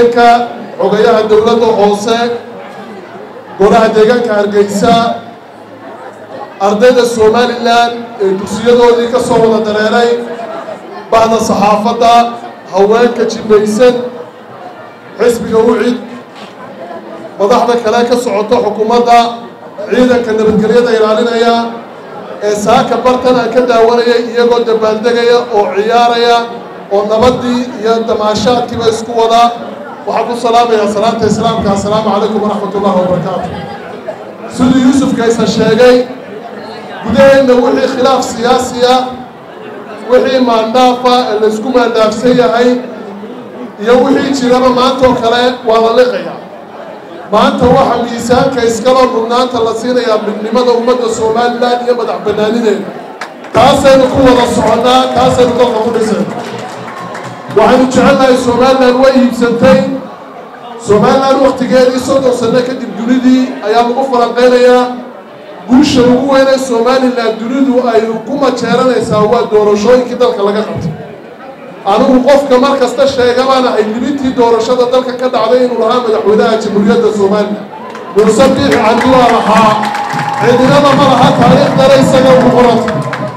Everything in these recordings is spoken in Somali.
ku-xigeenka xogayaha dowladda hoose golaha deegaanka hargeysa ardayda somalilan ee dugsiyadoodii ka soo wada dareeray bahda saxaafadda haweenka jimaysan xisbiga ucid madaxda kale ka socota xukuumadda ciidanka nabadgelyada ilaalinaya ee saaka bartan aan ka daawanaya iyagoo dabaaldegaya oo ciyaaraya oo nabaddii iyo damaashaadkiiba isku wada waxaan ku salaamayaa salaanta islaamka assalaamu calaykum waraxmat ullahi wabarakaatu siduu yuusuf kaysa sheegay gudaheenna wixii khilaaf siyaasiya wixii maandhaafa ee laysku maandhaafsan yahay iyo wixii jiraba maantaoo kale waa la liqaya maanta waxaa miisaanka iskaloo mudnaanta la siinayaa midnimada ummadda somalilan iyo madax bannaanideeda taasaynu ku wada soconnaa taasaynu dalka ku dhisay waxaynu jecelnahay somalilan way iibsantay somalilan wakhtigeedii soddon sanno kadib dunidii ayaa lagu falanqaynayaa guusha ugu weynee somalilan dunidu ay ku majeeranaysaa waa doorashooyinkii dalka laga qabtay anigu qofka mar kasta sheega baan ahay libintii doorashada dalka ka dhacday inuu lahaa madaxweynaha jamhuuriyadda somalilan muuse biixi cabdi waa lahaa cidinada ma laha taariikhdana isaga ugu qoranta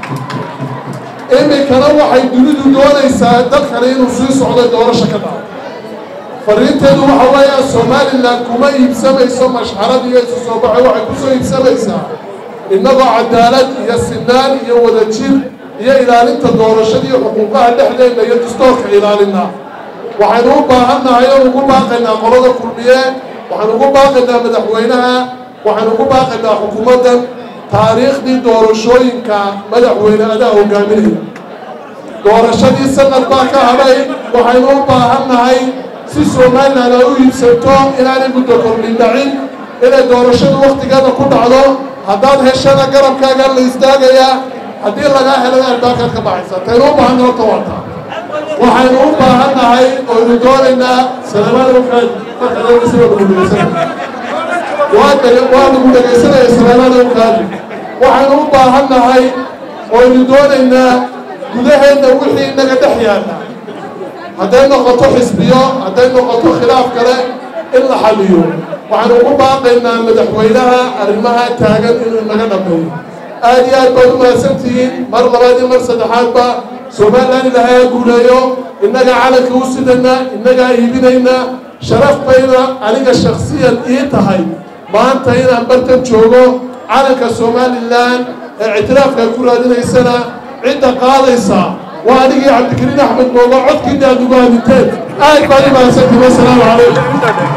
iminkana waxay dunidu doonaysaa dalkani inuu sii socday doorasho ka dhacay fariinteedu waxa weeyaa somalilan kuma iibsamayso mashxarad iyo isu soo baxay waxay kusoo iibsamaysaa innagoo cadaalad iyo sinaan iyo wadajir iyo ilaalinta doorashada iyo xuquuqaha dhexdeenna iyo dastoorka ilaalina waxaynu u baahannahay oo ugu baaqaynaa qolada kulmiye waxaynu ugu baaqaynaa madaxweynaha waxaynu ugu baaqaynaa xukuumaddan taariikhdii doorashooyinka madaxweyne adaa hogaaminaya doorashadii sanad baa ka hadhay waxaynu u baahannahay si somalilan ay u iibsanto inaanay muddo kordhin dhacin inay doorashadu wakhtigeeda ku dhacdo haddaad heshana garabkaaga la istaagayaa haddii lagaa helana albaakaad ka baxaysa taynu u baahanna horta waata waxaynu u baahannahay oynu doonaynaa salaamaad waa lagu dhegaysanaya salaamaada ukaadi waxaynu u baahannahay oynu doonaynaa gudaheenna wixii inaga dhex yaalla hadday noqoto xisbiyo hadday noqoto khilaaf kale in la xaliyo waxaynu ugu baaqaynaa madaxweynaha arrimaha taagan inuu inaga dhammeeyo aad iyo aad baad u mahadsantihiin mar labaad iyo mar saddexaadba somalilan ilaahay ha guuleeyo innagaa calanka u sidanaa innagaa iibinaynaa sharaf bayna aniga shaksiyan ii tahay maanta inaan bartan joogo calanka somalilan ee ictiraafkaa ku raadinaysana cidda qaadaysa waa anigii cabdikariin axmed moogo codkiina aad ugu hadinteen aad baad u mahadsantihiin wassalaamu calaykum